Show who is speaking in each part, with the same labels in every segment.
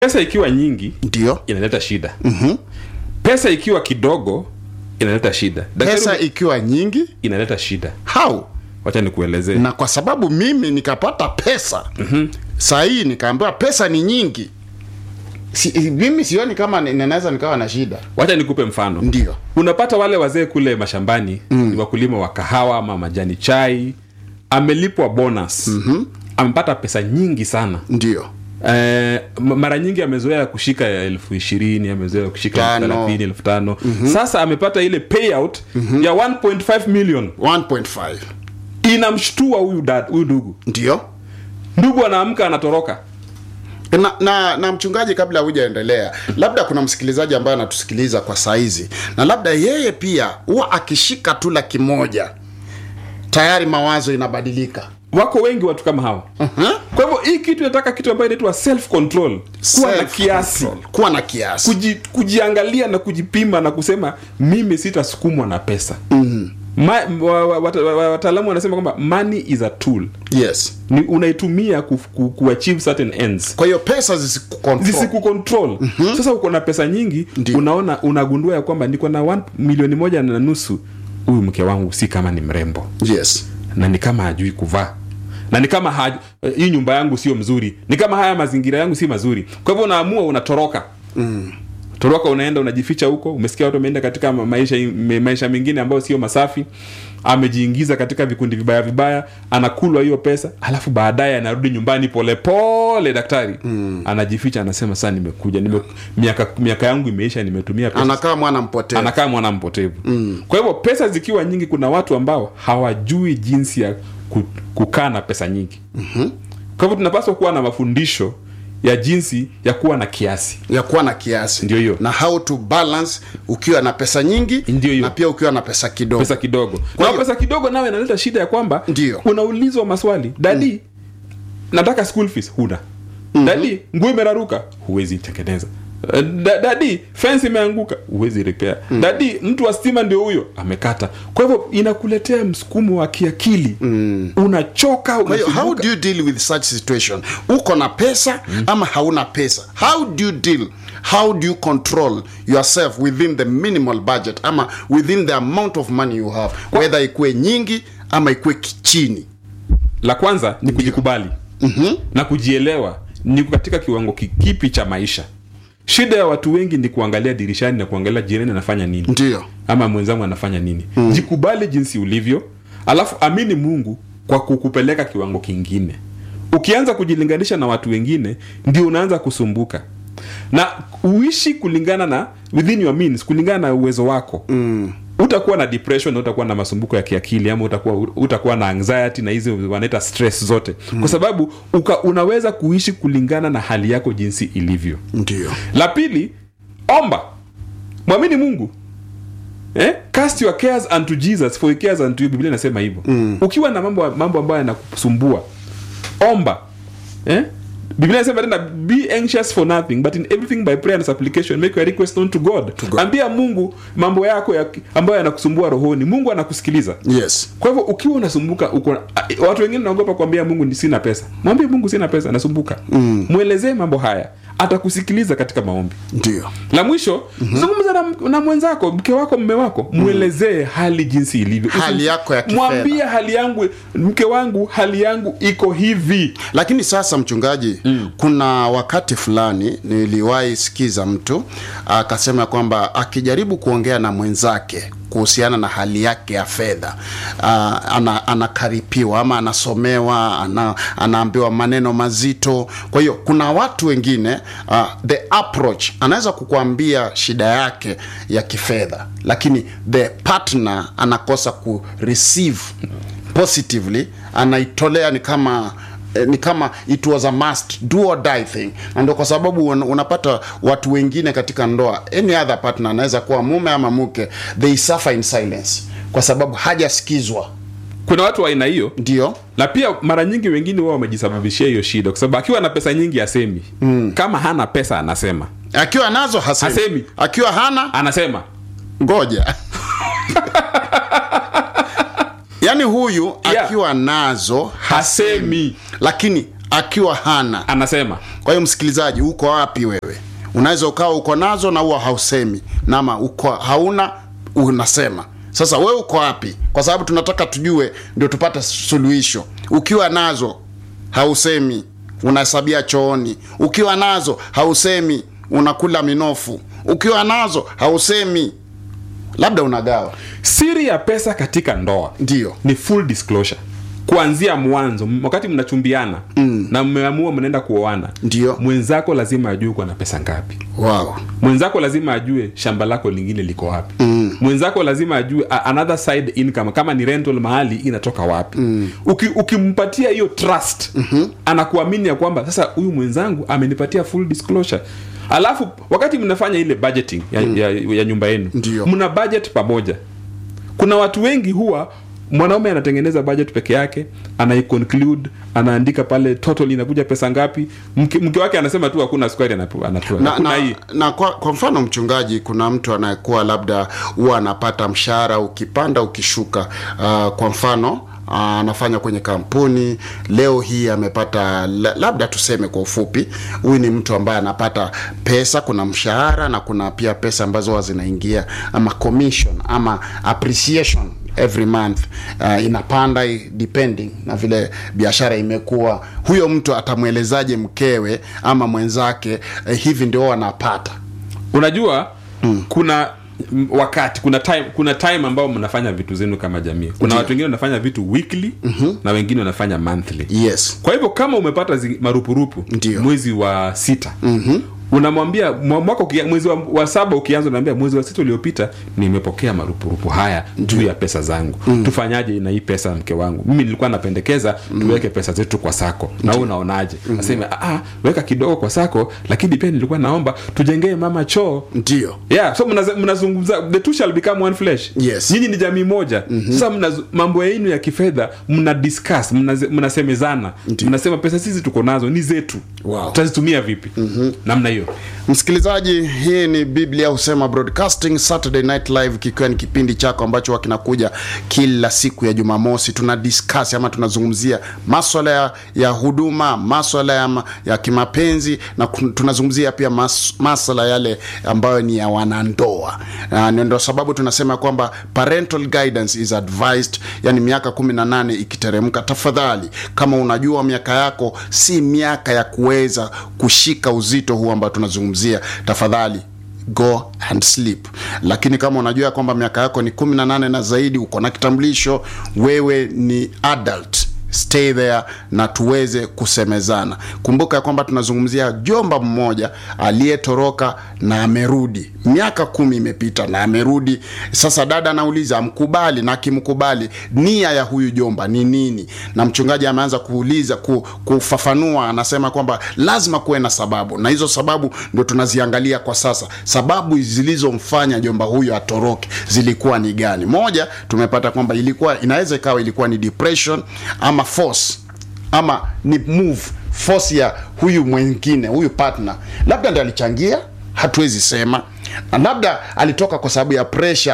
Speaker 1: pesa ikiwa nyingi
Speaker 2: ndio
Speaker 1: inaleta shida mm-hmm. pesa ikiwa kidogo inaleta shida Daktari
Speaker 2: pesa
Speaker 1: ume-
Speaker 2: ikiwa nyingi
Speaker 1: inaleta shida
Speaker 2: how
Speaker 1: wacha nikuelezee
Speaker 2: na kwa sababu mimi nikapata pesa mm-hmm. saa hii nikaambiwa pesa ni nyingi si, mimi sioni kama ni- ninaweza nikawa na shida
Speaker 1: wacha nikupe mfano
Speaker 2: ndio
Speaker 1: unapata wale wazee kule mashambani mm. ni wakulima wa kahawa ama majani chai amelipwa bonus mm-hmm. amepata pesa nyingi sana
Speaker 2: ndio
Speaker 1: Eh, m- mara nyingi amezoea kushika elfu ishirini amezoea kushika elfu
Speaker 2: Tano.
Speaker 1: thelathini elfu tano sasa amepata ile payout ya 1.5 million
Speaker 2: 1.5
Speaker 1: inamshtua huyu dad huyu ndugu
Speaker 2: ndio
Speaker 1: ndugu anaamka anatoroka
Speaker 2: na, na, na mchungaji kabla hujaendelea labda kuna msikilizaji ambaye anatusikiliza kwa saizi na labda yeye pia huwa akishika tu laki moja tayari mawazo inabadilika
Speaker 1: wako wengi watu kama hawa
Speaker 2: uh-huh.
Speaker 1: kwa hivyo hii kitu inataka kitu ambayo inaitwa self control kuwa na kiasi
Speaker 2: kuwa na kiasi
Speaker 1: Kuji, kujiangalia na kujipima na kusema mimi sitasukumwa na pesa mm-hmm. Ma, wa, wa, wata- wa, wataalamu wanasema kwamba money is a tool
Speaker 2: yes
Speaker 1: ni unaitumia ku, ku, ku achieve certain ends
Speaker 2: kwa hiyo pesa zisikucontrol
Speaker 1: zisikucontrol mm-hmm. sasa uko na pesa nyingi
Speaker 2: Ndio.
Speaker 1: unaona unagundua ya kwamba niko na one, milioni moja na nusu huyu mke wangu si kama ni mrembo
Speaker 2: yes
Speaker 1: na ni kama hajui kuvaa na ni kama haju, eh, hii nyumba yangu sio mzuri ni kama haya mazingira yangu si mazuri kwa hivyo unaamua unatoroka mm. toroka unaenda unajificha huko umesikia watu wameenda katika ma- maisha me- maisha mengine ambayo sio masafi amejiingiza katika vikundi vibaya vibaya anakulwa hiyo pesa alafu baadaye anarudi nyumbani polepole daktari mm. anajificha anasema saa nimekuja nime, miaka, miaka yangu imeisha nimetumia pesa
Speaker 2: anakaa mwana mpotevu
Speaker 1: anakaa mwana mpotevu mm. kwa hivyo pesa zikiwa nyingi kuna watu ambao hawajui jinsi ya ku- kukaa na pesa nyingi mm-hmm. kwa hivyo tunapaswa kuwa na mafundisho ya jinsi ya kuwa na kiasi
Speaker 2: ya kuwa na kiasi
Speaker 1: Ndio hiyo.
Speaker 2: na how to balance ukiwa na pesa nyingi
Speaker 1: Ndio hiyo.
Speaker 2: na pia ukiwa na pesa kidogo
Speaker 1: pesa kidogo
Speaker 2: Kwa
Speaker 1: na
Speaker 2: hiyo-
Speaker 1: pesa kidogo nawe inaleta shida ya kwamba
Speaker 2: Ndio.
Speaker 1: unaulizwa maswali dadi nataka school fees huna mm-hmm. dadi nguo imeraruka huwezi tengeneza Eh, da, dadi fence imeanguka huwezi repair mm. dadi mtu wa stima ndio huyo amekata kwa hivyo inakuletea msukumo wa kiakili mm. unachoka
Speaker 2: kwa hiyo how
Speaker 1: unasumbuka.
Speaker 2: do you deal with such situation uko na pesa mm. ama hauna pesa how do you deal how do you control yourself within the minimal budget ama within the amount of money you have whether ikuwe nyingi ama ikuwe kichini
Speaker 1: la kwanza ni kujikubali mm-hmm. na kujielewa ni katika kiwango ki- kipi cha maisha shida ya watu wengi ni kuangalia dirishani na kuangalia jirani anafanya nini
Speaker 2: ndio
Speaker 1: ama mwenzangu anafanya nini mm. jikubali jinsi ulivyo alafu amini mungu kwa kukupeleka kiwango kingine ukianza kujilinganisha na watu wengine ndio unaanza kusumbuka na uishi kulingana na within your means kulingana na uwezo wako mm. utakuwa na depression na utakuwa na masumbuko ya kiakili ama utakuwa, utakuwa na anxiety na hizi wanaita stress zote mm. kwa sababu uka, unaweza kuishi kulingana na hali yako jinsi ilivyo
Speaker 2: ndio
Speaker 1: la pili omba mwamini mungu eh? cast your cares unto jesus for he cares unto you biblia inasema hivyo mm. ukiwa na mambo mambo ambayo yanakusumbua omba eh? biblia inasema tena be anxious for nothing but in everything by prayer and supplication make your request known to god,
Speaker 2: God.
Speaker 1: ambia mungu mambo yako ya, ambayo yanakusumbua rohoni mungu anakusikiliza
Speaker 2: yes
Speaker 1: kwa hivyo ukiwa unasumbuka uko a- watu wengine naogopa kuambia mungu ni sina pesa mwambie mungu sina pesa nasumbuka mm. mwelezee mambo haya atakusikiliza katika maombi
Speaker 2: ndio
Speaker 1: la mwisho mm-hmm. zungumza na, na mwenzako mke wako mme wako mwelezee hali jinsi ilivyo
Speaker 2: Hali
Speaker 1: Usi-
Speaker 2: yako ya kifedha.
Speaker 1: mwambie hali yangu mke wangu hali yangu iko hivi
Speaker 2: lakini sasa mchungaji mm. kuna wakati fulani niliwahi sikiza mtu akasema kwamba akijaribu kuongea na mwenzake kuhusiana na hali yake ya fedha uh, ana, anakaripiwa ama anasomewa ana, anaambiwa maneno mazito kwa hiyo kuna watu wengine uh, the approach anaweza kukuambia shida yake ya kifedha lakini the partner anakosa ku receive positively anaitolea ni kama eh, ni kama it was a must do or die thing na ndio kwa sababu un, unapata watu wengine katika ndoa any other partner anaweza kuwa mume ama mke they suffer in silence kwa sababu hajasikizwa
Speaker 1: kuna watu wa aina hiyo
Speaker 2: ndio
Speaker 1: na pia mara nyingi wengine wao wamejisababishia hiyo shida kwa sababu akiwa na pesa nyingi asemi mm. kama hana pesa anasema
Speaker 2: akiwa nazo hasemi,
Speaker 1: Hasemi.
Speaker 2: akiwa hana
Speaker 1: anasema
Speaker 2: ngoja yaani huyu
Speaker 1: Yeah.
Speaker 2: akiwa nazo
Speaker 1: hasemi
Speaker 2: lakini akiwa hana
Speaker 1: anasema
Speaker 2: kwa hiyo msikilizaji uko wapi wewe unaweza ukawa uko nazo na huwa hausemi nama uko hauna unasema sasa wewe uko wapi kwa sababu tunataka tujue ndio tupate suluhisho ukiwa nazo hausemi unahesabia chooni ukiwa nazo hausemi unakula minofu ukiwa nazo hausemi labda unagawa
Speaker 1: siri ya pesa katika ndoa
Speaker 2: ndio
Speaker 1: ni full disclosure kuanzia mwanzo m- wakati mnachumbiana mm. na mmeamua mnaenda kuoana
Speaker 2: Ndio.
Speaker 1: mwenzako lazima ajue uko na pesa ngapi
Speaker 2: wow.
Speaker 1: mwenzako lazima ajue shamba lako lingine liko wapi mm. mwenzako lazima ajue a- another side income kama ni rental mahali inatoka wapi mm. Uki, ukimpatia hiyo trust mm-hmm. anakuamini ya kwamba sasa huyu mwenzangu amenipatia full disclosure alafu wakati mnafanya ile budgeting ya, mm. ya, ya nyumba yenu
Speaker 2: Ndio.
Speaker 1: mna budget pamoja kuna watu wengi huwa mwanaume anatengeneza budget peke yake anaiconclude anaandika pale total inakuja pesa ngapi mke, mke wake anasema tu hakuna sukari anapewa anapewa
Speaker 2: na,
Speaker 1: hakuna
Speaker 2: na,
Speaker 1: hii
Speaker 2: na kwa, kwa mfano mchungaji kuna mtu anayekuwa labda huwa anapata mshahara ukipanda ukishuka uh, kwa mfano uh, anafanya kwenye kampuni leo hii amepata la- labda tuseme kwa ufupi huyu ni mtu ambaye anapata pesa kuna mshahara na kuna pia pesa ambazo huwa zinaingia ama commission ama appreciation every month uh, inapanda i- depending na vile biashara imekuwa huyo mtu atamwelezaje mkewe ama mwenzake eh, hivi ndio wanapata
Speaker 1: unajua mm. kuna m- wakati kuna time kuna time ambao mnafanya vitu zenu kama jamii kuna
Speaker 2: Ndiyo.
Speaker 1: watu wengine wanafanya vitu weekly mm-hmm. na wengine wanafanya monthly
Speaker 2: yes
Speaker 1: kwa hivyo kama umepata zi, marupurupu
Speaker 2: Ndiyo.
Speaker 1: mwezi wa sita mm-hmm. unamwambia mwa- mwaka ukia, mwezi wa, wa saba ukianza unaambia mwezi wa sita uliopita nimepokea marupurupu haya juu ya pesa zangu mm. tufanyaje na hii pesa mke wangu mimi nilikuwa napendekeza mm. tuweke pesa zetu kwa sako na wewe unaonaje mm. aseme ah, weka kidogo kwa sako lakini pia nilikuwa naomba tujengee mama choo
Speaker 2: ndio
Speaker 1: yeah so mnaza- mnazungumza the two shall become one flesh
Speaker 2: Yes.
Speaker 1: nyinyi ni jamii moja mm-hmm. sasa mnazu- mambo yenu ya kifedha mna discuss mnaze- mnasemezana mnasema pesa sisi tuko nazo ni zetu
Speaker 2: Wow.
Speaker 1: tutazitumia vipi mm-hmm. namna hiyo
Speaker 2: msikilizaji hii ni biblia husema broadcasting saturday night live kikiwa ni kipindi chako ambacho huwa kinakuja kila siku ya jumamosi tuna discuss ama tunazungumzia maswala ya, ya huduma maswala ya, ma- ya kimapenzi na kun- tunazungumzia pia mas, maswala yale ambayo ni ya wanandoa Na ndio sababu tunasema kwamba parental guidance is advised yani miaka 18 ikiteremka tafadhali kama unajua miaka yako si miaka ya kuweza kushika uzito huu ambao tunazungumzia tafadhali go and sleep lakini kama unajua kwamba miaka yako ni 18 na zaidi uko na kitambulisho wewe ni adult stay there na tuweze kusemezana kumbuka ya kwamba tunazungumzia jomba mmoja aliyetoroka na amerudi miaka kumi imepita na amerudi sasa dada anauliza amkubali na akimkubali nia ya huyu jomba ni nini na mchungaji ameanza kuuliza ku, kufafanua anasema kwamba lazima kuwe na sababu na hizo sababu ndio tunaziangalia kwa sasa sababu zilizomfanya jomba huyu atoroke zilikuwa ni gani moja tumepata kwamba ilikuwa inaweza ikawa ilikuwa ni depression ama force ama ni move force ya huyu mwingine huyu partner labda ndi alichangia hatuwezi sema na labda alitoka kwa sababu ya pressure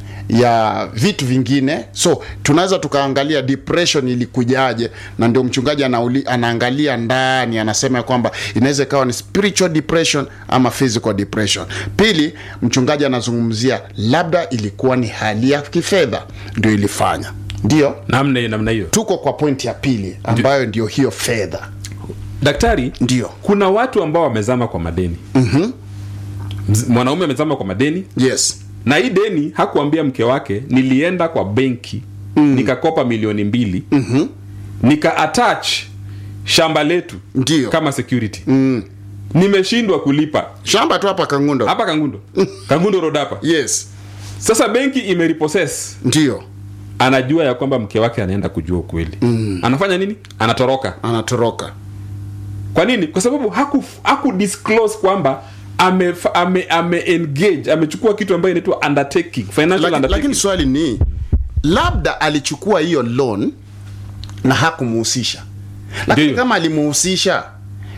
Speaker 2: ya vitu vingine so tunaweza tukaangalia depression ilikujaje na ndio mchungaji anauli, anaangalia ndani anasema ya kwamba inaweza ikawa ni spiritual depression ama physical depression pili mchungaji anazungumzia labda ilikuwa ni hali ya kifedha ndio ilifanya ndio
Speaker 1: namna hiyo namna hiyo
Speaker 2: tuko kwa pointi ya pili ambayo ndio hiyo fedha
Speaker 1: daktari
Speaker 2: ndio
Speaker 1: kuna watu ambao wamezama kwa madeni mm-hmm. mwanaume amezama kwa madeni
Speaker 2: yes
Speaker 1: na hii deni hakuambia mke wake nilienda kwa benki mm. nikakopa milioni mbili mm-hmm. nika attach shamba letu
Speaker 2: Ndio.
Speaker 1: kama security mm. nimeshindwa kulipa
Speaker 2: shamba tu hapa kangundo
Speaker 1: hapa kangundo kangundo road hapa
Speaker 2: yes
Speaker 1: sasa benki imerepossess
Speaker 2: ndio
Speaker 1: anajua ya kwamba mke wake anaenda kujua ukweli mm. anafanya nini anatoroka
Speaker 2: anatoroka
Speaker 1: kwa nini kwa sababu haku, haku disclose kwamba ame, ame, ame engage amechukua kitu ambayo inaitwa undertaking financial
Speaker 2: Laki,
Speaker 1: undertaking
Speaker 2: lakini swali ni labda alichukua hiyo loan na hakumuhusisha lakini
Speaker 1: Ndiyo.
Speaker 2: kama alimuhusisha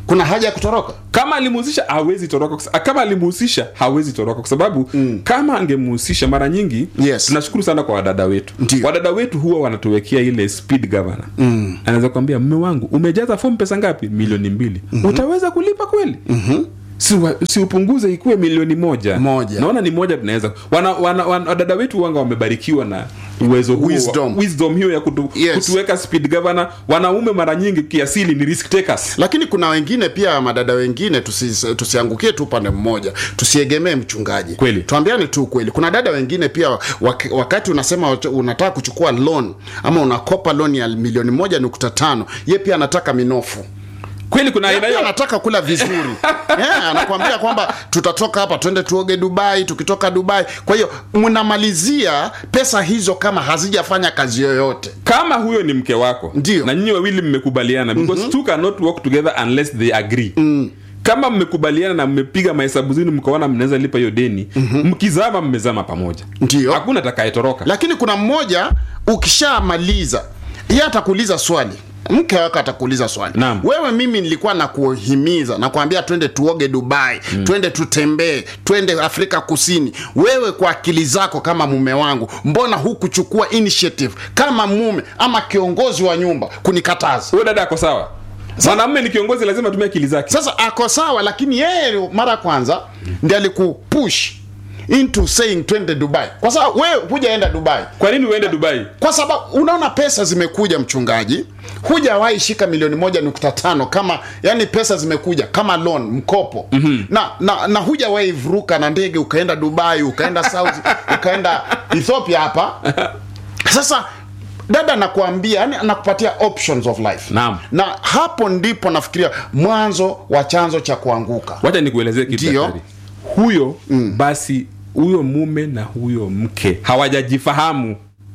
Speaker 2: kuna haja ya kutoroka
Speaker 1: kama alimuhusisha hawezi toroka kwa sa- kama alimuhusisha hawezi toroka kwa sababu mm. kama angemuhusisha mara nyingi
Speaker 2: Yes.
Speaker 1: tunashukuru sana kwa wadada wetu
Speaker 2: Ndiyo.
Speaker 1: wadada wetu huwa wanatuwekea ile speed governor mm. anaweza kuambia mme wangu umejaza fomu pesa ngapi milioni mbili mm-hmm. utaweza kulipa kweli mm-hmm si, wa, si upunguze ikuwe milioni moja
Speaker 2: Moja.
Speaker 1: naona ni moja tunaweza wana, wana, wana, wadada wetu wanga wamebarikiwa na uwezo huo wa-
Speaker 2: Wisdom.
Speaker 1: wisdom hiyo ya kutu,
Speaker 2: Yes.
Speaker 1: kutuweka speed governor wanaume mara nyingi kiasili ni risk takers
Speaker 2: lakini kuna wengine pia madada wengine tusi, tusiangukie tu upande mmoja tusiegemee mchungaji
Speaker 1: Kweli.
Speaker 2: tuambiane tu kweli kuna dada wengine pia wak, wakati unasema wat- unataka kuchukua loan ama unakopa loan ya milioni moja nukta tano ye pia anataka minofu
Speaker 1: kweli kuna aina
Speaker 2: Pia
Speaker 1: hiyo
Speaker 2: anataka kula vizuri yeah, anakwambia kwamba tutatoka hapa twende tuoge dubai tukitoka dubai kwa hiyo mnamalizia pesa hizo kama hazijafanya kazi yoyote
Speaker 1: kama huyo ni mke wako
Speaker 2: Ndio.
Speaker 1: na nyinyi wawili mmekubaliana because mm-hmm. two cannot work together unless they agree mm. kama mmekubaliana na mmepiga mahesabu zenu mkaona mnaweza lipa hiyo deni mm-hmm. mkizama mmezama pamoja
Speaker 2: Ndio.
Speaker 1: hakuna atakayetoroka
Speaker 2: lakini kuna mmoja ukishamaliza ye atakuuliza swali mke wako atakuuliza swali
Speaker 1: Naam.
Speaker 2: wewe mimi nilikuwa nakuhimiza nakwambia twende tuoge dubai mm. twende tutembee twende afrika kusini wewe kwa akili zako kama mume wangu mbona hukuchukua initiative kama mume ama kiongozi wa nyumba kunikataza
Speaker 1: huyo dada ako sawa mwanamume ni kiongozi lazima atumie akili zake
Speaker 2: sasa ako sawa lakini yeye mara ya kwanza ndi alikupush into saying twende dubai kwa sababu wewe hujaenda dubai
Speaker 1: kwa nini uende dubai
Speaker 2: kwa sababu unaona pesa zimekuja mchungaji hujawahi shika milioni moja nukta tano kama yani pesa zimekuja kama loan mkopo mm-hmm. na, na, na hujawahi vuruka na ndege ukaenda dubai ukaenda saudi ukaenda ethiopia hapa sasa dada anakuambia yani anakupatia options of life
Speaker 1: Naam.
Speaker 2: na hapo ndipo nafikiria mwanzo wa chanzo cha kuanguka
Speaker 1: wacha nikuelezee kitu
Speaker 2: Ndio.
Speaker 1: daktari. huyo mm. basi huyo mume na huyo mke hawajajifahamu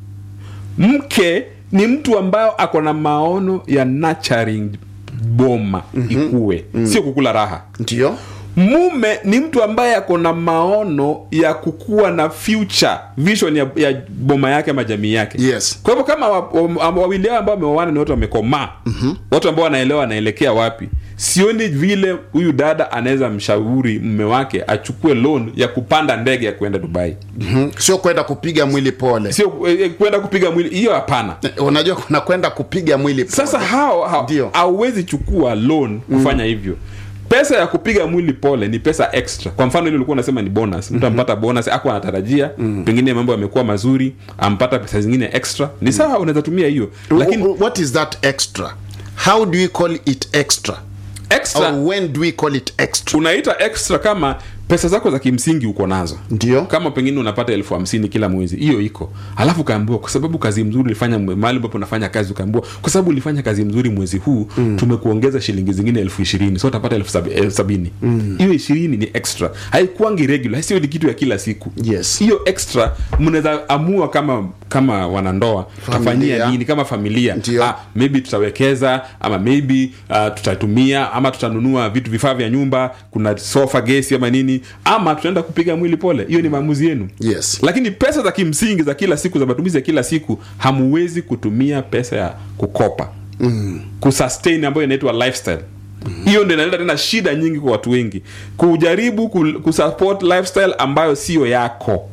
Speaker 1: mke ni mtu ambayo ako na maono ya nurturing boma mm-hmm. ikue mm. sio kukula raha
Speaker 2: ndio
Speaker 1: mume ni mtu ambaye ako na maono ya kukuwa na future vision ya, ya boma yake ama jamii yake
Speaker 2: Yes.
Speaker 1: kwa hivyo kama wa- wa- wawili hao ambao wameoana ni watu wamekomaa mm-hmm. watu ambao wanaelewa wanaelekea wapi sioni vile huyu dada anaweza mshauri mme wake achukue loan ya kupanda ndege ya kuenda dubai
Speaker 2: mm-hmm. sio kwenda kupiga mwili pole
Speaker 1: sio eh, kwenda kupiga mwili hiyo hapana
Speaker 2: unajua kuna kwenda kupiga mwili pole.
Speaker 1: sasa hao hao-
Speaker 2: Ndio.
Speaker 1: hauwezi chukua loan kufanya hivyo pesa ya kupiga mwili pole ni pesa extra kwa mfano ile ulikuwa unasema ni bonus mtu ampata bonus ako anatarajia pengine mambo yamekuwa mazuri ampata pesa zingine extra ni sawa unaweza tumia hiyo lakini
Speaker 2: Wh- what is that extra how do we call it extra
Speaker 1: extra
Speaker 2: or when do we call it extra
Speaker 1: unaita extra kama pesa zako za kimsingi uko nazo
Speaker 2: Ndio.
Speaker 1: kama pengine unapata elfu hamsini kila mwezi hiyo iko alafu ukaambiwa kwa sababu kazi mzuri ulifanya mwe- mahali ambapo unafanya kazi ukaambiwa kwa sababu ulifanya kazi mzuri mwezi huu mm. tumekuongeza shilingi zingine elfu ishirini so utapata elfu sabi, elfu sabini hiyo ishirini ni extra haikuangi regular sio ni kitu ya kila siku
Speaker 2: Yes.
Speaker 1: hiyo extra mnaweza amua kama kama wanandoa tutafanyia nini kama familia
Speaker 2: Ndio.
Speaker 1: ah, maybe tutawekeza ama maybe uh, tutatumia ama tutanunua vitu vifaa vya nyumba kuna sofa gesi ama nini ama tutaenda kupiga mwili pole hiyo ni maamuzi yenu
Speaker 2: Yes.
Speaker 1: lakini pesa za kimsingi za kila siku za matumizi ya kila siku hamuwezi kutumia pesa ya kukopa mm. kusustain ambayo inaitwa lifestyle hiyo mm. ndio inaleta tena shida nyingi kwa watu wengi kujaribu ku- kusupport lifestyle ambayo siyo yako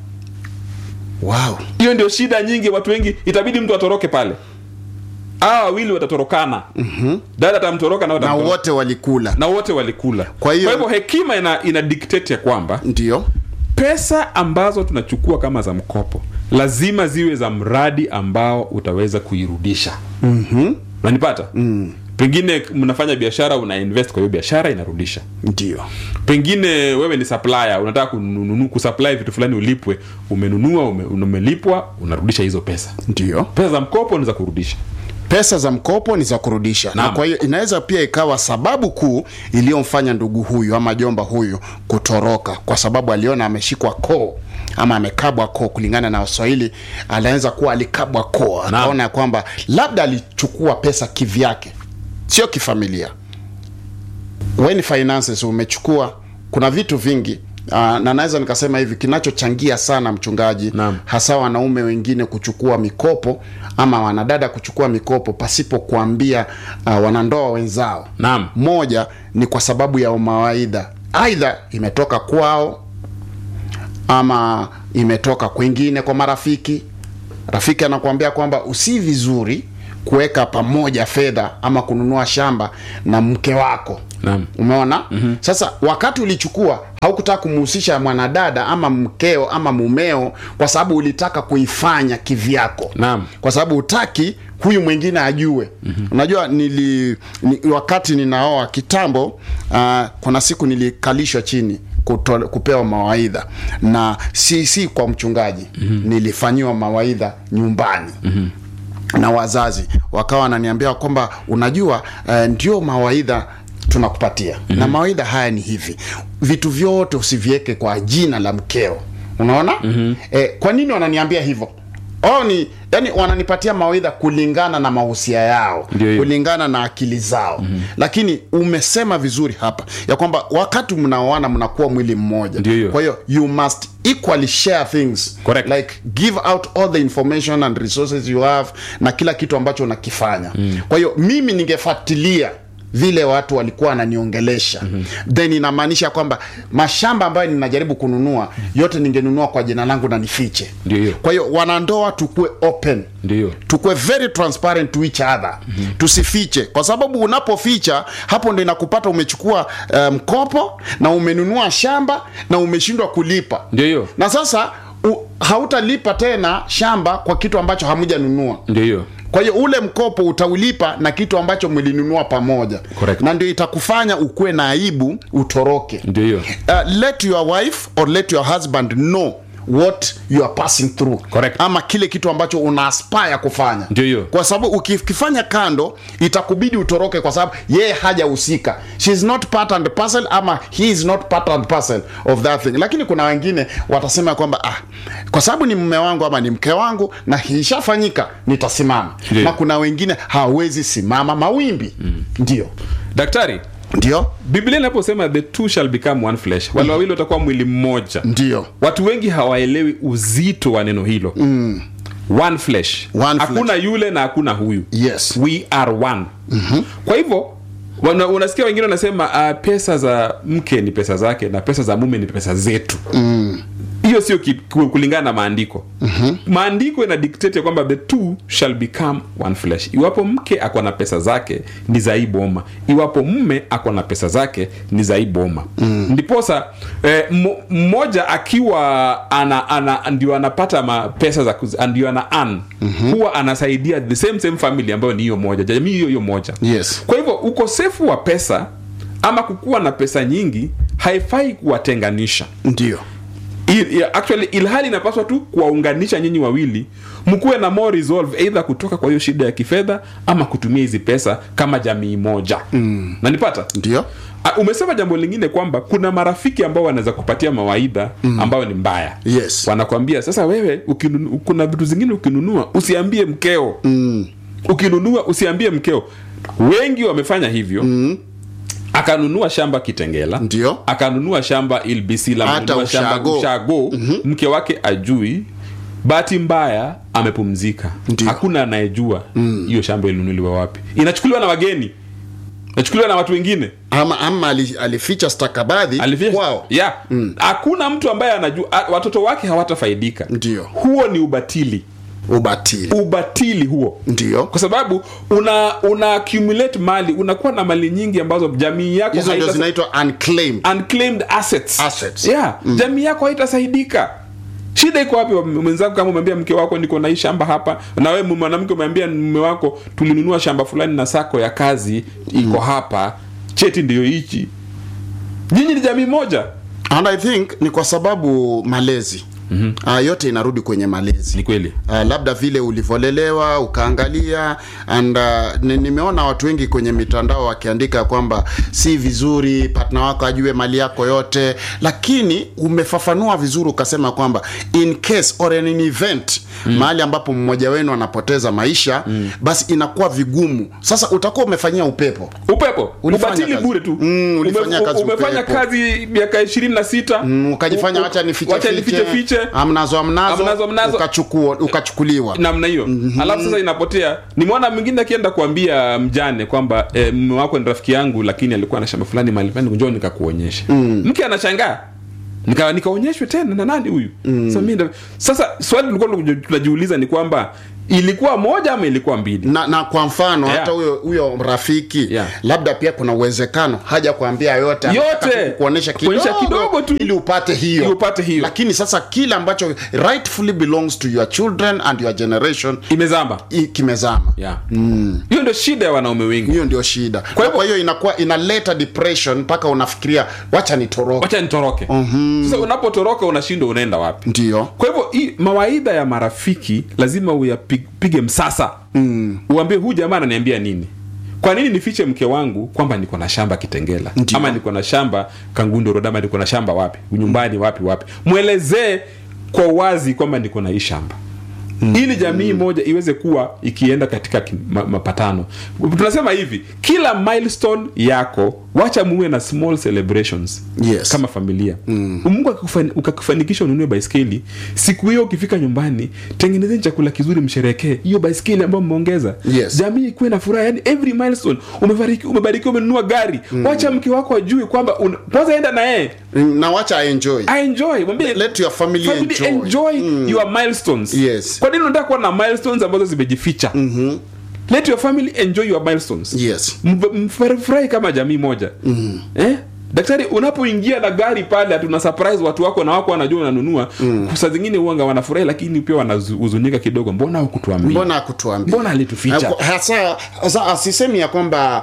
Speaker 2: wow
Speaker 1: hiyo ndio shida nyingi watu wengi itabidi mtu atoroke pale hawa wawili watatorokana mm-hmm. dada atamtoroka na,
Speaker 2: na
Speaker 1: watamtoroka.
Speaker 2: wote walikula
Speaker 1: na wote walikula
Speaker 2: Kwa hiyo-
Speaker 1: hekima ina, ina dictate ya kwamba
Speaker 2: ndio
Speaker 1: pesa ambazo tunachukua kama za mkopo lazima ziwe za mradi ambao utaweza kuirudisha mm-hmm. nanipata mm. pengine mnafanya biashara una invest kwa hiyo biashara inarudisha
Speaker 2: ndio
Speaker 1: pengine wewe ni supplier unataka kununu, kusupply vitu fulani ulipwe umenunua ume, umelipwa unarudisha hizo pesa
Speaker 2: ndio
Speaker 1: pesa za mkopo ni za kurudisha
Speaker 2: pesa za mkopo ni za kurudisha na
Speaker 1: Naam.
Speaker 2: kwa hiyo inaweza pia ikawa sababu kuu iliyomfanya ndugu huyu ama jomba huyu kutoroka kwa sababu aliona ameshikwa koo ama amekabwa koo kulingana na waswahili anaweza kuwa alikabwa koo akaona ya kwamba labda alichukua pesa kivyake sio kifamilia when finances umechukua kuna vitu vingi uh, na naweza nikasema hivi kinachochangia sana mchungaji
Speaker 1: Naam.
Speaker 2: hasa wanaume wengine kuchukua mikopo ama wanadada kuchukua mikopo pasipo kuambia uh, wanandoa wenzao
Speaker 1: Naam.
Speaker 2: moja ni kwa sababu ya mawaidha aidha imetoka kwao ama imetoka kwingine kwa marafiki rafiki anakuambia kwamba usi vizuri kuweka pamoja fedha ama kununua shamba na mke wako
Speaker 1: Naam.
Speaker 2: umeona mm-hmm. sasa wakati ulichukua haukutaka kumhusisha mwanadada ama mkeo ama mumeo kwa sababu ulitaka kuifanya kivyako
Speaker 1: Naam.
Speaker 2: kwa sababu utaki huyu mwingine ajue mm-hmm. unajua nili ni, wakati ninaoa kitambo uh, kuna siku nilikalishwa chini kuto, kupewa mawaidha na si si kwa mchungaji mm-hmm. nilifanyiwa mawaidha nyumbani mm-hmm na wazazi wakawa wananiambia kwamba unajua uh, ndio mawaidha tunakupatia mm-hmm. na mawaidha haya ni hivi vitu vyote usiviweke kwa jina la mkeo unaona mm-hmm. eh, kwa nini wananiambia hivyo oh, ni yani wananipatia mawaidha kulingana na mahusia yao
Speaker 1: Ndio hiyo.
Speaker 2: kulingana na akili zao mm-hmm. lakini umesema vizuri hapa ya kwamba wakati mnaoana mnakuwa mwili mmoja
Speaker 1: Ndio hiyo.
Speaker 2: kwa hiyo you must equally share things
Speaker 1: Correct.
Speaker 2: like give out all the information and resources you have na kila kitu ambacho unakifanya mm. kwa hiyo mimi ningefuatilia vile watu walikuwa wananiongelesha mm-hmm. then inamaanisha kwamba mashamba ambayo ninajaribu kununua yote ningenunua kwa jina langu na nifiche
Speaker 1: Ndio hiyo.
Speaker 2: kwa hiyo wanandoa tukue open
Speaker 1: Ndio.
Speaker 2: tukue very transparent to each other mm-hmm. tusifiche kwa sababu unapoficha hapo ndo inakupata umechukua eh, mkopo na umenunua shamba na umeshindwa kulipa
Speaker 1: Ndio hiyo.
Speaker 2: na sasa u, hautalipa tena shamba kwa kitu ambacho hamujanunua
Speaker 1: ndio hiyo
Speaker 2: kwa hiyo ule mkopo utaulipa na kitu ambacho mlinunua pamoja
Speaker 1: Correct.
Speaker 2: na ndio itakufanya ukuwe na aibu utoroke
Speaker 1: ndio hiyo
Speaker 2: uh, let your wife or let your husband know what you are passing through
Speaker 1: Correct.
Speaker 2: ama kile kitu ambacho una aspire kufanya
Speaker 1: Ndio hiyo.
Speaker 2: kwa sababu ukifanya kando itakubidi utoroke kwa sababu yeye hajahusika she is not part and parcel ama he is not part and parcel of that thing lakini kuna wengine watasema kwamba ah, kwa sababu ni mume wangu ama ni mke wangu na ishafanyika nitasimama
Speaker 1: Ndio.
Speaker 2: na kuna wengine hawezi simama mawimbi mm. ndio
Speaker 1: daktari
Speaker 2: ndio
Speaker 1: biblia inaposema the two shall become one flesh wale wawili watakuwa mwili mmoja
Speaker 2: ndio
Speaker 1: watu wengi hawaelewi uzito wa neno hilo mm. one flesh
Speaker 2: One
Speaker 1: hakuna yule na hakuna huyu
Speaker 2: Yes.
Speaker 1: we are one mm-hmm. kwa hivyo wana, unasikia wengine wanasema uh, pesa za mke ni pesa zake na pesa za mume ni pesa zetu hiyo sio ki- ku- kulingana na maandiko mm-hmm. maandiko ina dictate ya kwamba the two shall become one flesh iwapo mke ako na pesa zake ni za hii boma iwapo mume ako na pesa zake ni za hii boma mm. ndiposa eh, mo- mmoja akiwa ana, ana ndio anapata ma pesa za kuz- ndio ana an mm-hmm. huwa anasaidia the same same family ambayo ni hiyo moja jamii hiyo hiyo moja
Speaker 2: Yes.
Speaker 1: kwa hivyo ukosefu wa pesa ama kukuwa na pesa nyingi haifai kuwatenganisha
Speaker 2: ndio
Speaker 1: Il- yeah, actually ilhali inapaswa tu kuwaunganisha nyinyi wawili mkuwe na more resolve either kutoka kwa hiyo shida ya kifedha ama kutumia hizi pesa kama jamii moja mm. nanipata
Speaker 2: ndio
Speaker 1: Ah, umesema jambo lingine kwamba kuna marafiki ambao wanaweza kupatia mawaidha mm. ambayo ni mbaya
Speaker 2: Yes.
Speaker 1: wanakwambia sasa wewe ukinunu, kuna vitu zingine ukinunua usiambie mkeo mm. ukinunua usiambie mkeo wengi wamefanya hivyo mm akanunua shamba kitengela
Speaker 2: Ndio.
Speaker 1: akanunua shamba ilbisila
Speaker 2: Hata
Speaker 1: amenunua shamba
Speaker 2: ushago.
Speaker 1: ushago mm-hmm. mke wake ajui bahati mbaya amepumzika
Speaker 2: Ndio.
Speaker 1: hakuna anayejua hiyo mm. shamba ilinunuliwa wapi inachukuliwa na wageni inachukuliwa na watu wengine
Speaker 2: ama ama ali- alificha stakabadhi
Speaker 1: Alificha-
Speaker 2: kwao
Speaker 1: yeah hakuna mtu ambaye anajua a- watoto wake hawatafaidika
Speaker 2: Ndio.
Speaker 1: huo ni ubatili
Speaker 2: ubatili
Speaker 1: ubatili huo
Speaker 2: ndio
Speaker 1: kwa sababu una una accumulate mali unakuwa na mali nyingi ambazo jamii yako
Speaker 2: hizo ndio
Speaker 1: haita-
Speaker 2: zinaitwa unclaimed
Speaker 1: unclaimed assets,
Speaker 2: Assets.
Speaker 1: Yeah, jamii yako haitasaidika shida iko wapi mwenzako kama umeambia mke wako niko na hii shamba hapa na wewe mwanamke umeambia mume wako tulinunua shamba fulani na sako ya kazi iko hapa cheti ndiyo hichi nyinyi ni jamii moja
Speaker 2: and i think ni kwa sababu malezi mm-hmm. uh, yote inarudi kwenye malezi
Speaker 1: ni kweli
Speaker 2: uh, labda vile ulivyolelewa ukaangalia and uh, ni- nimeona watu wengi kwenye mitandao wakiandika kwamba si vizuri partner wako ajue mali yako yote lakini umefafanua vizuri ukasema kwamba in case or in an event mm. mahali ambapo mmoja wenu anapoteza maisha mm. basi inakuwa vigumu sasa utakuwa umefanyia upepo
Speaker 1: upepo
Speaker 2: Ulifanya
Speaker 1: ubatili
Speaker 2: kazi.
Speaker 1: bure tu
Speaker 2: Mm, ulifanya kazi
Speaker 1: umefanya
Speaker 2: upepo.
Speaker 1: kazi miaka ishirini na sita
Speaker 2: Mm, ukajifanya wacha nifiche
Speaker 1: wacha nifiche fiche
Speaker 2: amnazo amnazo,
Speaker 1: Amnazo, amnazo.
Speaker 2: ukachukua ukachukuliwa
Speaker 1: namna hiyo mm-hmm. alafu sasa inapotea nimeona mwingine akienda kuambia mjane kwamba e, mme wako ni rafiki yangu lakini alikuwa na shamba fulani mahali fulani njoo nikakuonyesha mm. mke anashangaa nika nikaonyeshwe tena na nani huyu mm. sasa, mimi ndo- sasa swali tulikuwa tunajiuliza ni kwamba ilikuwa moja ama ilikuwa mbili
Speaker 2: na, na kwa mfano
Speaker 1: Yeah.
Speaker 2: hata huyo huyo rafiki
Speaker 1: Yeah.
Speaker 2: labda pia kuna uwezekano haja kuambia yote anataka
Speaker 1: Yote.
Speaker 2: tu kukuonyesha kidogo,
Speaker 1: Kuonyesha kidogo tu.
Speaker 2: ili upate hiyo
Speaker 1: Ili upate hiyo.
Speaker 2: lakini sasa kile ambacho rightfully belongs to your children and your generation
Speaker 1: imezamba
Speaker 2: i- kimezama
Speaker 1: yeah. hiyo ndio shida ya wanaume wengi
Speaker 2: hiyo ndio shida
Speaker 1: Kwa
Speaker 2: kwa
Speaker 1: hivyo-
Speaker 2: hiyo inakuwa inaleta depression mpaka unafikiria wacha nitoroke
Speaker 1: wacha nitoroke mm-hmm. sasa unapotoroka unashindwa unaenda wapi
Speaker 2: ndio
Speaker 1: kwa hivyo hii mawaidha ya marafiki lazima uyapige msasa mm. uambie huu jamaa ananiambia nini kwa nini nifiche mke wangu kwamba niko na shamba kitengela
Speaker 2: Ndio.
Speaker 1: ama niko na shamba kangundo road ama niko na shamba wapi nyumbani wapi wapi mwelezee kwa wazi kwamba niko na hii shamba mm. ili jamii moja iweze kuwa ikienda katika ki- ma, mapatano tunasema hivi kila milestone yako wacha muwe na small celebrations
Speaker 2: Yes.
Speaker 1: kama familia mm. mungu akikufani- ukakufanikisha ununue baiskeli siku hiyo ukifika nyumbani tengenezeni chakula kizuri msherekee hiyo baiskeli ambayo mmeongeza
Speaker 2: Yes.
Speaker 1: jamii ikuwe na furaha yani every milestone umebariki umebarikiwa umenunua gari mm. wacha mke wako ajue kwamba una- kwanza enda na yeye
Speaker 2: na wacha enjoy
Speaker 1: aenjoy mwambie
Speaker 2: let your family,
Speaker 1: family
Speaker 2: enjoy,
Speaker 1: enjoy your milestones
Speaker 2: Yes.
Speaker 1: kwa nini unataka kuwa na milestones ambazo zimejificha mm-hmm. let your family enjoy your milestones
Speaker 2: yes
Speaker 1: Mf- mfurahi kama jamii moja mm. eh? daktari unapoingia na gari pale hatuna surprise watu wako na wako wanajua unanunua mm. saa zingine uanga wanafurahi lakini pia wanahuzunika kidogo mbona hukutuambia
Speaker 2: mbona akutuambia
Speaker 1: mbona alituficha
Speaker 2: hasa hasa asisemi ya kwamba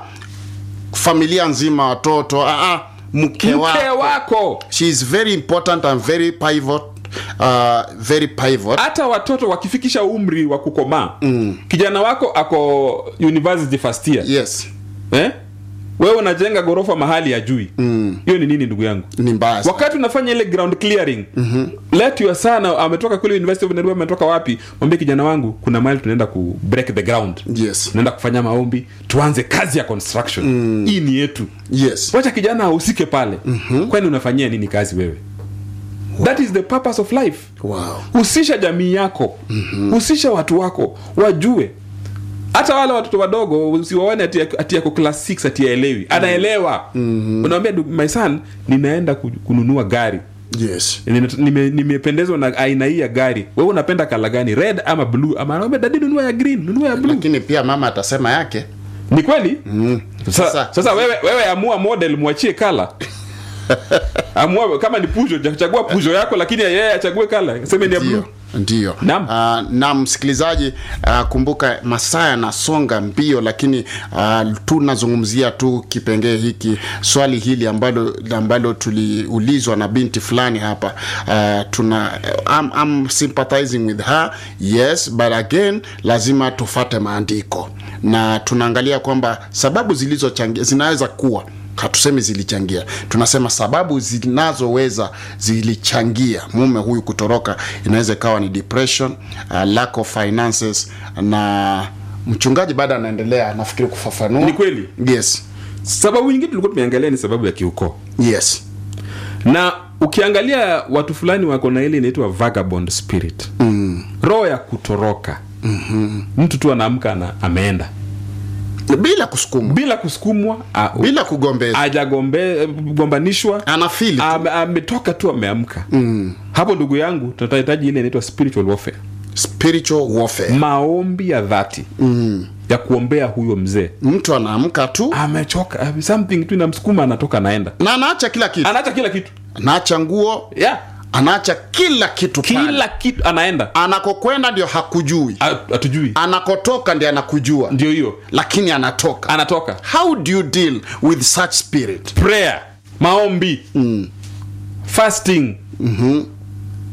Speaker 2: familia nzima watoto ah, ah, mke
Speaker 1: mke
Speaker 2: wako
Speaker 1: wako
Speaker 2: she is very important and very pivot uh, very pivot
Speaker 1: hata watoto wakifikisha umri wa kukomaa mm. kijana wako ako university first year
Speaker 2: yes
Speaker 1: eh? wewe unajenga ghorofa mahali ya jui hiyo ni nini ndugu yangu
Speaker 2: ni mbaya sana.
Speaker 1: wakati unafanya ile ground clearing mm-hmm. let your son ametoka kule university of nairobi ametoka wapi mwambie kijana wangu kuna mahali tunaenda ku break the ground
Speaker 2: yes
Speaker 1: tunaenda kufanya maombi tuanze kazi ya construction mm. hii ni yetu
Speaker 2: yes
Speaker 1: wacha kijana ahusike pale mm-hmm. kwani unafanyia nini kazi wewe that is the purpose of life
Speaker 2: wow
Speaker 1: husisha jamii yako mm-hmm. husisha watu wako wajue hata wale watoto wadogo usiwaone ati, ati yako class 6 ati aelewi anaelewa mm-hmm. unawambia "Du- my son ninaenda ku- kununua gari
Speaker 2: yes
Speaker 1: Nime- nime- nimependezwa na aina hii ya gari wewe unapenda kala gani red ama blue ama anaambia dadi nunua ya green nunua ya blue
Speaker 2: lakini pia mama atasema yake
Speaker 1: ni kweli mm.
Speaker 2: Sasa-
Speaker 1: sasa, sasa wewe, wewe amua model mwachie kala amua kama ni pujo chagua pujo yako lakini yeye achague kala seme ni ya blue
Speaker 2: ndio ndio
Speaker 1: Naam.
Speaker 2: uh, na msikilizaji uh, kumbuka masaa yanasonga mbio lakini uh, tunazungumzia tu kipengee hiki swali hili ambalo ambalo tuliulizwa na binti fulani hapa uh, tuna I'm, I'm sympathizing with her yes but again lazima tufate maandiko na tunaangalia kwamba sababu zilizochangia zinaweza kuwa hatusemi zilichangia tunasema sababu zinazoweza zilichangia mume huyu kutoroka inaweza ikawa ni depression uh, lack of finances na mchungaji baada anaendelea nafikiri kufafanua
Speaker 1: Ni kweli.
Speaker 2: yes
Speaker 1: sababu nyingine tulikuwa tumeangalia ni sababu ya kiukoo
Speaker 2: yes
Speaker 1: na ukiangalia watu fulani wako na ile inaitwa vagabond spirit mm. roho ya kutoroka mm-hmm. mtu tu anaamka na ameenda
Speaker 2: bila kusukumwa
Speaker 1: bila kusukumwa a-
Speaker 2: bila kugombeza
Speaker 1: ajagombanishwa
Speaker 2: anafili
Speaker 1: ame- ametoka tu ameamka mm. hapo ndugu yangu tunahitaji ile inaitwa spiritual warfare
Speaker 2: spiritual warfare
Speaker 1: maombi ya dhati mm. ya kuombea huyo mzee
Speaker 2: mtu anaamka tu
Speaker 1: amechoka something tu inamsukuma anatoka anaenda
Speaker 2: na anaacha kila kitu
Speaker 1: anaacha kila kitu
Speaker 2: anaacha nguo
Speaker 1: yeah.
Speaker 2: anaacha kila kitu pale.
Speaker 1: kila kitu anaenda
Speaker 2: anakokwenda ndio hakujui
Speaker 1: A- hatujui
Speaker 2: anakotoka ndio anakujua
Speaker 1: ndio hiyo
Speaker 2: lakini anatoka
Speaker 1: anatoka
Speaker 2: how do you deal with such spirit
Speaker 1: prayer maombi mm. fasting mm-hmm.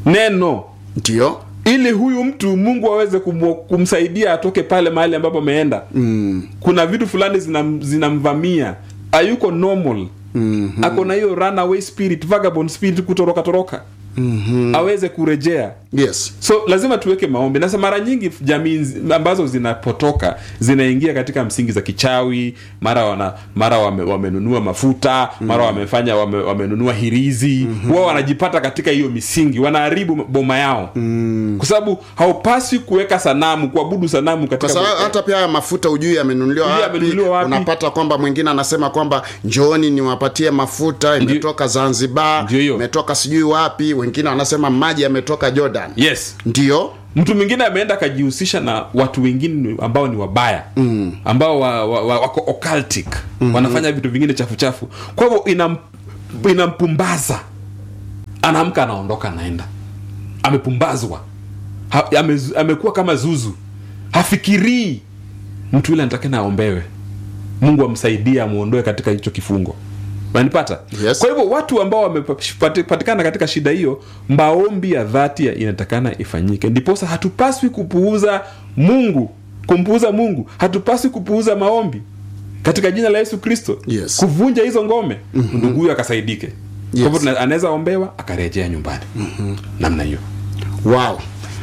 Speaker 1: neno
Speaker 2: ndio
Speaker 1: ili huyu mtu mungu aweze kumu- kumsaidia atoke pale mahali ambapo ameenda mm. kuna vitu fulani zinam- zinamvamia hayuko normal mm-hmm. ako na hiyo runaway spirit vagabond spirit kutoroka toroka mm-hmm. aweze kurejea
Speaker 2: yes
Speaker 1: so lazima tuweke maombi nasa mara nyingi jamii nzi- ambazo zinapotoka zinaingia katika msingi za kichawi mara wana mara wame, wamenunua mafuta mara wamefanya wame, wamenunua hirizi mm-hmm. wao wanajipata katika hiyo misingi wanaharibu boma yao mm. kwa sababu haupaswi kuweka sanamu kuabudu sanamu
Speaker 2: kwa
Speaker 1: katika
Speaker 2: sababu hata pia haya mafuta ujui yamenunuliwa
Speaker 1: Hujui
Speaker 2: wapi.
Speaker 1: yamenunuliwa wapi.
Speaker 2: unapata kwamba mwingine anasema kwamba njooni niwapatie mafuta imetoka zanzibar
Speaker 1: Ndio hiyo.
Speaker 2: imetoka sijui wapi wengine wanasema maji yametoka jordan
Speaker 1: yes
Speaker 2: ndio
Speaker 1: mtu mwingine ameenda akajihusisha na watu wengine ambao ni wabaya mm. ambao wa, wa, wa, wako occultic mm-hmm. wanafanya vitu vingine chafu chafu kwa hivyo inam, inampumbaza anaamka anaondoka anaenda amepumbazwa ha, ame, amekuwa kama zuzu hafikirii mtu yule anatakana aombewe mungu amsaidie amwondoe katika hicho kifungo unanipata
Speaker 2: Yes.
Speaker 1: kwa hivyo watu ambao wamepatikana katika shida hiyo maombi ya dhati ya- inatakana ifanyike ndiposa hatupaswi kupuuza mungu kumpuuza mungu hatupaswi kupuuza maombi katika jina la yesu kristo
Speaker 2: Yes.
Speaker 1: kuvunja hizo ngome mm-hmm. ndugu huyo akasaidike
Speaker 2: Yes.
Speaker 1: kwa hivyo tuna- anaweza ombewa akarejea nyumbani mm-hmm. namna hiyo
Speaker 2: wow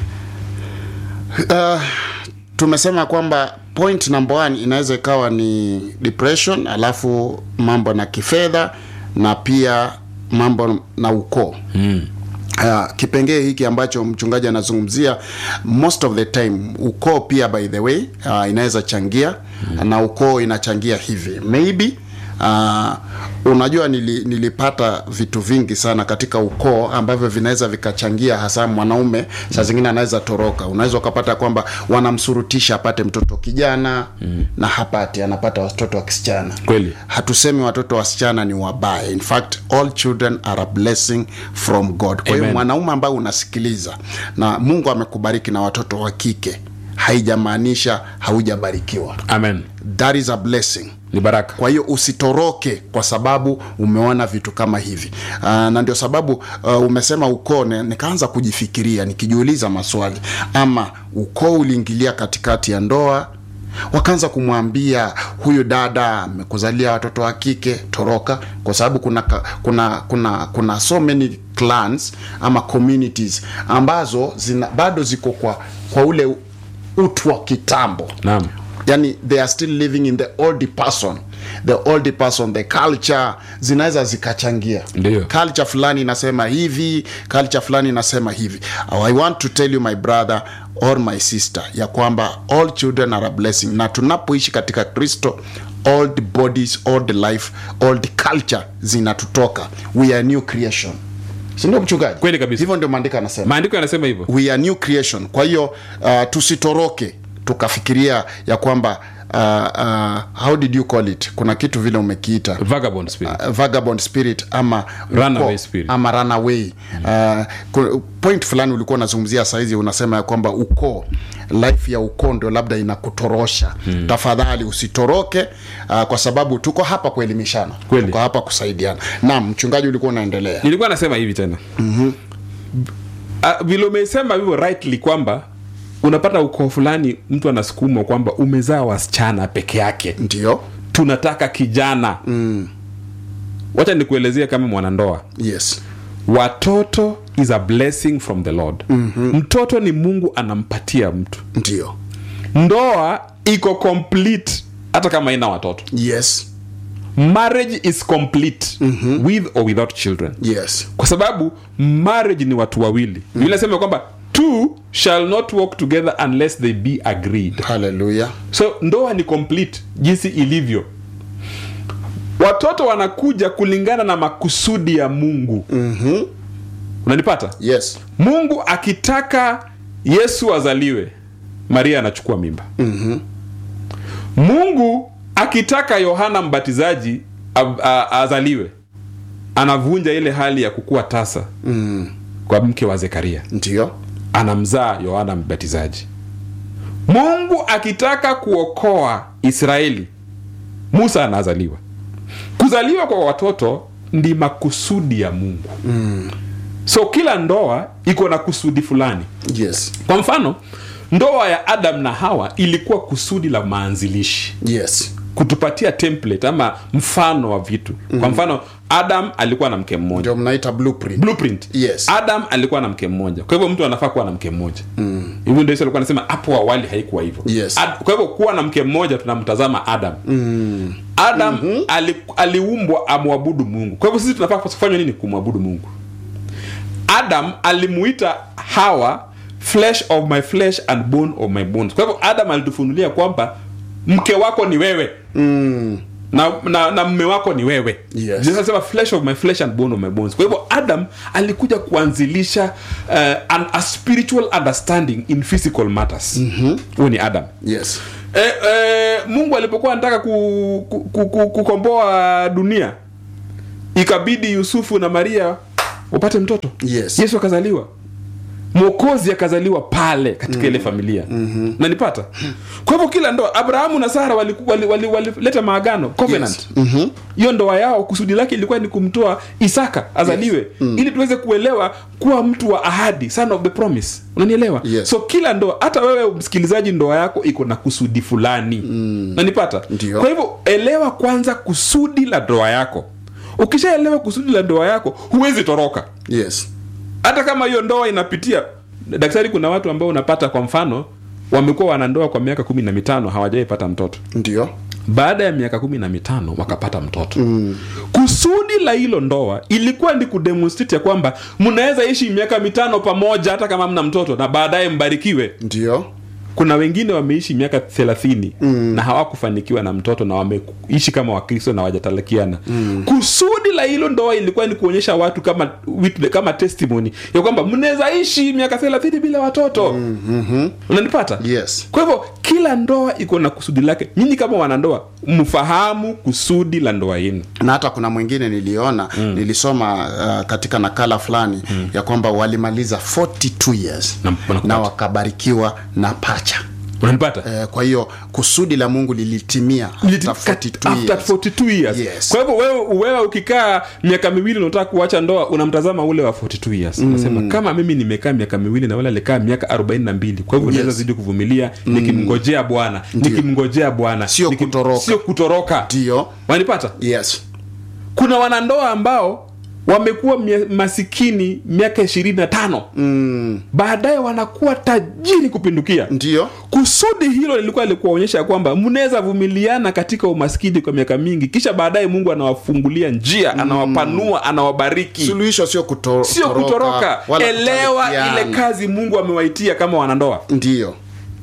Speaker 2: uh, tumesema kwamba point number one inaweza ikawa ni depression alafu mambo na kifedha na pia mambo na ukoo mm. Uh, kipengee hiki ambacho mchungaji anazungumzia most of the time ukoo pia by the way uh, inaweza changia mm. na ukoo inachangia hivi maybe uh, unajua nili, nilipata vitu vingi sana katika ukoo ambavyo vinaweza vikachangia hasa mwanaume saa zingine anaweza toroka unaweza ukapata kwamba wanamsurutisha apate mtoto kijana mm. na hapati anapata watoto wa kisichana
Speaker 1: Kweli.
Speaker 2: hatusemi watoto wasichana ni wabaya in fact all children are a blessing from god kwa hiyo
Speaker 1: Amen.
Speaker 2: mwanaume ambaye unasikiliza na mungu amekubariki na watoto wa kike haijamaanisha haujabarikiwa
Speaker 1: amen
Speaker 2: that is a blessing
Speaker 1: ni baraka
Speaker 2: kwa hiyo usitoroke kwa sababu umeona vitu kama hivi uh, na ndio sababu uh, umesema ukoo ne- nikaanza kujifikiria nikijiuliza maswali ama ukoo uliingilia katikati ya ndoa wakaanza kumwambia huyu dada amekuzalia watoto wa kike toroka kwa sababu kuna, ka- kuna kuna kuna so many clans ama communities ambazo zina, bado ziko kwa kwa ule utu wa kitambo
Speaker 1: naam
Speaker 2: yani they are still living in the old person the old person the culture zinaweza zikachangia
Speaker 1: Ndiyo.
Speaker 2: culture fulani inasema hivi culture fulani inasema hivi i want to tell you my brother or my sister ya kwamba all children are a blessing na tunapoishi katika kristo old bodies old life old culture zinatutoka we are new creation sindio mchungaji
Speaker 1: Kweli kabisa.
Speaker 2: hivyo ndio maandiko anasema
Speaker 1: maandiko yanasema hivyo
Speaker 2: we are new creation kwa hiyo uh, tusitoroke tukafikiria ya kwamba uh, uh, how did you call it kuna kitu vile umekiita
Speaker 1: vagabond spirit
Speaker 2: uh, vagabond spirit ama
Speaker 1: Runaway
Speaker 2: uko-
Speaker 1: spirit.
Speaker 2: ama runaway uh, ku- point fulani ulikuwa unazungumzia saizi unasema ya kwamba ukoo life ya ukoo ndio labda inakutorosha hmm. tafadhali usitoroke uh, kwa sababu tuko hapa kuelimishana
Speaker 1: Kweli.
Speaker 2: tuko hapa kusaidiana naam mchungaji ulikuwa unaendelea
Speaker 1: nilikuwa nasema hivi tena mm-hmm. vile umesema hivyo rightly kwamba unapata ukoo fulani mtu anasukumwa kwamba umezaa wasichana peke yake
Speaker 2: ndio
Speaker 1: tunataka kijana mm. wacha nikuelezea kama mwanandoa
Speaker 2: yes
Speaker 1: watoto is a blessing from the lord mm-hmm. mtoto ni mungu anampatia mtu
Speaker 2: ndio
Speaker 1: ndoa iko complete hata kama ina watoto
Speaker 2: yes
Speaker 1: marriage is complete mm-hmm. with or without children
Speaker 2: yes
Speaker 1: kwa sababu marriage ni watu wawili mm. nasema kwamba two shall not walk together unless they be agreed
Speaker 2: haleluya
Speaker 1: so ndoa ni complete jinsi ilivyo watoto wanakuja kulingana na makusudi ya mungu
Speaker 2: mm-hmm.
Speaker 1: unanipata
Speaker 2: yes
Speaker 1: mungu akitaka yesu azaliwe maria anachukua mimba
Speaker 2: mm-hmm.
Speaker 1: mungu akitaka yohana mbatizaji a- a- azaliwe anavunja ile hali ya kukuwa tasa
Speaker 2: mm.
Speaker 1: kwa mke wa zekaria
Speaker 2: ndio
Speaker 1: anamzaa yohana mbatizaji mungu akitaka kuokoa israeli musa anazaliwa kuzaliwa kwa watoto ndi makusudi ya mungu mm. so kila ndoa iko na kusudi fulani
Speaker 2: yes
Speaker 1: kwa mfano ndoa ya adam na hawa ilikuwa kusudi la maanzilishi
Speaker 2: yes
Speaker 1: kutupatia template ama mfano wa vitu kwa mfano adam alikuwa na mke mmoja
Speaker 2: ndio mnaita blueprint
Speaker 1: blueprint
Speaker 2: Yes.
Speaker 1: adam alikuwa na mke mmoja kwa hivyo mtu anafaa kuwa na mke mmoja mm. hivyo ndio Yesu alikuwa anasema hapo awali haikuwa hivyo
Speaker 2: Yes.
Speaker 1: Ad, kwa hivyo kuwa na mke mmoja tunamtazama adam mm. adam mm-hmm. ali, aliumbwa amwabudu mungu kwa hivyo sisi tunafaa kufanya nini kumwabudu mungu adam alimuita hawa flesh of my flesh and bone of my bones kwa hivyo adam alitufunulia kwamba mke wako ni wewe
Speaker 2: mm.
Speaker 1: na, na, na mme wako ni wewe
Speaker 2: Yes.
Speaker 1: Jesus anasema flesh of my flesh and bone of my bones kwa hivyo adam alikuja kuanzilisha uh, an, a spiritual understanding in physical matters huo mm-hmm. ni adam
Speaker 2: yes
Speaker 1: e, e, mungu alipokuwa anataka ku, ku, ku, ku, kukomboa dunia ikabidi yusufu na maria wapate mtoto
Speaker 2: Yes.
Speaker 1: yesu akazaliwa mwokozi akazaliwa pale katika ile familia mm-hmm. nanipata kwa hivyo kila ndoa abrahamu na sara walileta wali, wali, wali walileta maagano covenant
Speaker 2: Yes. Mhm.
Speaker 1: hiyo ndoa yao kusudi lake ilikuwa ni kumtoa isaka azaliwe yes. mm. ili tuweze kuelewa kuwa mtu wa ahadi son of the promise unanielewa
Speaker 2: Yes.
Speaker 1: so kila ndoa hata wewe msikilizaji ndoa yako iko na kusudi fulani mm. nanipata
Speaker 2: Ndio.
Speaker 1: kwa hivyo elewa kwanza kusudi la ndoa yako ukishaelewa kusudi la ndoa yako huwezi toroka
Speaker 2: yes
Speaker 1: hata kama hiyo ndoa inapitia daktari kuna watu ambao unapata kwa mfano wamekuwa wanandoa kwa miaka kumi na mitano hawajaipata mtoto
Speaker 2: ndio
Speaker 1: baada ya miaka kumi na mitano wakapata mtoto mm. kusudi la hilo ndoa ilikuwa ni kudemonstrate ya kwamba mnaweza ishi miaka mitano pamoja hata kama mna mtoto na baadaye mbarikiwe
Speaker 2: ndio
Speaker 1: kuna wengine wameishi miaka thelathini mm. na hawakufanikiwa na mtoto na wameishi kama wakristo na wajatalakiana mm. kusudi la hilo ndoa ilikuwa ni kuonyesha watu kama witness, kama testimony ya kwamba mnaweza ishi miaka thelathini bila watoto mm, mm-hmm. unanipata
Speaker 2: yes
Speaker 1: kwa hivyo kila ndoa iko na kusudi lake nyinyi kama wanandoa mfahamu kusudi la ndoa yenu
Speaker 2: na hata kuna mwingine niliona mm. nilisoma uh, katika nakala fulani mm. ya kwamba walimaliza 42 years
Speaker 1: Na- wanakupata.
Speaker 2: na wakabarikiwa na pacha
Speaker 1: unanipata
Speaker 2: eh, kwa hiyo kusudi la mungu lilitimia
Speaker 1: Liti-
Speaker 2: after
Speaker 1: kat-
Speaker 2: 42
Speaker 1: after
Speaker 2: years.
Speaker 1: 42 years.
Speaker 2: Yes.
Speaker 1: kwa hivyo wewe, wewe ukikaa miaka miwili unataka kuacha ndoa unamtazama ule wa 42 years unasema kama mimi nimekaa miaka miwili na wale alikaa miaka 42 kwa hivyo naweza zidi kuvumilia nikimngojea bwana nikimngojea bwana
Speaker 2: Sio
Speaker 1: nikim-
Speaker 2: kutoroka.
Speaker 1: sio kutoroka
Speaker 2: ndio
Speaker 1: wanipata
Speaker 2: yes
Speaker 1: kuna wanandoa ambao wamekuwa mia- masikini miaka ishirini na tano
Speaker 2: mm.
Speaker 1: baadaye wanakuwa tajiri kupindukia
Speaker 2: ndio
Speaker 1: kusudi hilo lilikuwa likuwaonyesha ya kwamba mnaweza vumiliana katika umaskini kwa miaka mingi kisha baadaye mungu anawafungulia njia anawapanua anawabariki
Speaker 2: suluhisho sio kuto,
Speaker 1: sio kutoroka
Speaker 2: wala
Speaker 1: elewa
Speaker 2: kutalikiana.
Speaker 1: ile kazi mungu amewaitia kama wanandoa
Speaker 2: ndio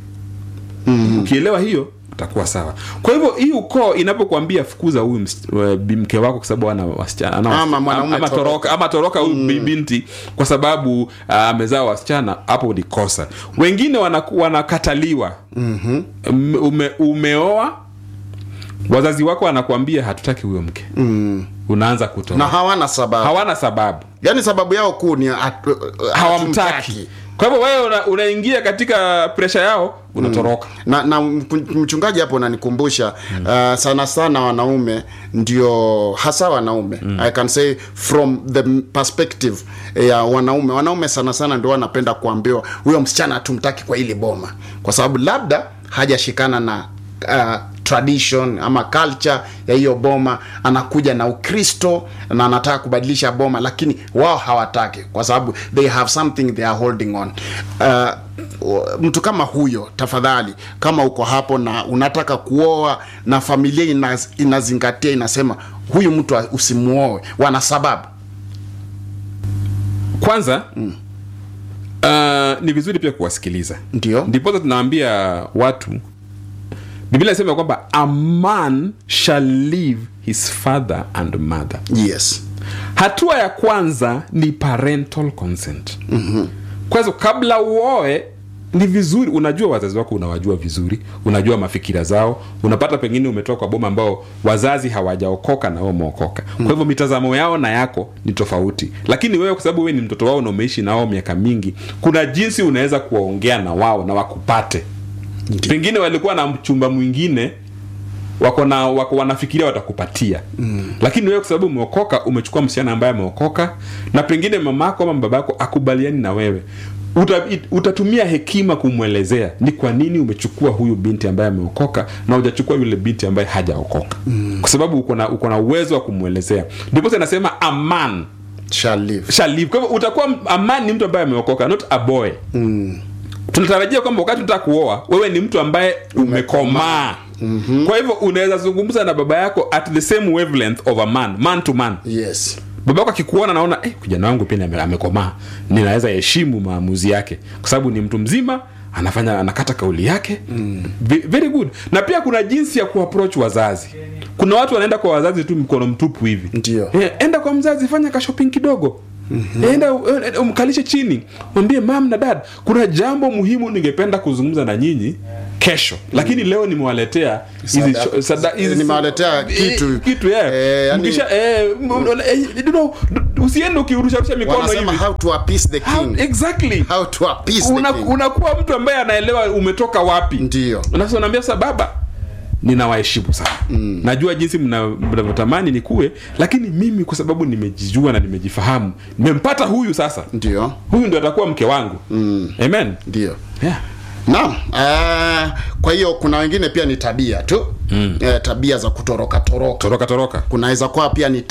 Speaker 1: ukielewa hiyo utakuwa sawa kwa hivyo hii ukoo inapokuambia fukuza huyu ms- wa- bi- mke wako kwa sababu ana wasichana ana
Speaker 2: Ama
Speaker 1: wasi-
Speaker 2: mwanaume
Speaker 1: ama
Speaker 2: toroka.
Speaker 1: toroka ama toroka huyu bi- binti kwa sababu ah, amezaa wasichana hapo ni kosa wengine wanaku- wanakataliwa mm-hmm. ume, umeoa wazazi wako wanakuambia hatutaki huyo mke mm. unaanza
Speaker 2: na
Speaker 1: kutoroka
Speaker 2: hawana sababu
Speaker 1: hawana sababu
Speaker 2: yaani sababu yao kuu ni hatu-
Speaker 1: hawamtaki
Speaker 2: hatumtaki.
Speaker 1: kwa hivyo wewe una- unaingia katika presha yao unatoroka
Speaker 2: na, na mku- mchungaji hapo unanikumbusha mm. uh, sana sana wanaume ndio hasa wanaume mm. i can say from the perspective ya wanaume wanaume sana sana ndio wanapenda kuambiwa huyo msichana hatumtaki kwa ili boma kwa sababu labda hajashikana na uh, tradition ama culture ya hiyo boma anakuja na ukristo na anataka kubadilisha boma lakini wao hawataki kwa sababu they have something they are holding on uh, mtu kama huyo tafadhali kama uko hapo na unataka kuoa na familia inaz, inazingatia inasema huyu mtu usimuoe wana sababu
Speaker 1: kwanza mm. uh, ni vizuri pia kuwasikiliza
Speaker 2: ndio
Speaker 1: ndiposa tunaambia watu biblia inasema kwamba a man shall leave his father and mother
Speaker 2: yes
Speaker 1: hatua ya kwanza ni parental consent mm-hmm. kwanza kabla uoe ni vizuri unajua wazazi wako unawajua vizuri unajua mafikira zao unapata pengine umetoka kwa boma ambao wazazi hawajaokoka na wewe umeokoka kwa hivyo mitazamo yao na yako ni tofauti lakini wewe kwa sababu wewe ni mtoto wao na umeishi na wao miaka mingi kuna jinsi unaweza kuwaongea na wao na wakupate pengine walikuwa na mchumba mwingine wako na wako wanafikiria watakupatia mm. lakini wewe kwa sababu umeokoka umechukua msichana ambaye ameokoka na pengine mamako ama babako akubaliani na wewe Uta, it- utatumia hekima kumwelezea ni kwa nini umechukua huyu binti ambaye ameokoka na hujachukua yule binti ambaye hajaokoka mm. kwa sababu uko na uko na uwezo wa kumwelezea ndipo anasema a man
Speaker 2: shall live
Speaker 1: shall live kwa hivyo utakuwa a man ni mtu ambaye ameokoka not a boy mm. tunatarajia kwamba wakati unataka kuoa wewe ni mtu ambaye umekomaa mm-hmm. kwa hivyo unaweza zungumza na baba yako at the same wavelength of a man man to man
Speaker 2: yes
Speaker 1: baba yako akikuona naona eh, kijana wangu pia ame- amekomaa ninaweza heshimu maamuzi yake kwa sababu ni mtu mzima anafanya anakata kauli yake mm. very good na pia kuna jinsi ya kuapproach wazazi kuna watu wanaenda kwa wazazi tu mkono mtupu hivi
Speaker 2: Ndio.
Speaker 1: eh, enda kwa mzazi fanya ka shopping kidogo mm-hmm. enda eh, umkalishe chini mwambie mam na dad kuna jambo muhimu ningependa kuzungumza na nyinyi kesho lakini leo nimewaletea hizi
Speaker 2: Sada-
Speaker 1: cho- sada- hizi-
Speaker 2: nimewaletea kitu.
Speaker 1: kitu yeah.
Speaker 2: Eh, yani-
Speaker 1: Mkisha- eh, m- m- eh, you know, usiende ukirusharusha mikono
Speaker 2: wanasema
Speaker 1: hivi
Speaker 2: how to appease the
Speaker 1: How-
Speaker 2: king
Speaker 1: exactly
Speaker 2: how to appease
Speaker 1: Una-
Speaker 2: the king
Speaker 1: unakuwa mtu ambaye anaelewa umetoka wapi
Speaker 2: Ndio.
Speaker 1: Unasa- unaambia sasa baba ninawaheshimu sana mm. najua jinsi mna- mnavyotamani nikuwe lakini mimi kwa sababu nimejijua na nimejifahamu nimempata huyu sasa
Speaker 2: ndio
Speaker 1: huyu ndio atakuwa mke wangu mm. amen
Speaker 2: ndio
Speaker 1: yeah.
Speaker 2: naam uh, kwa hiyo kuna wengine pia ni tabia tu mm. uh, tabia za kutoroka toroka
Speaker 1: toroka toroka
Speaker 2: kunaweza kuwa pia ni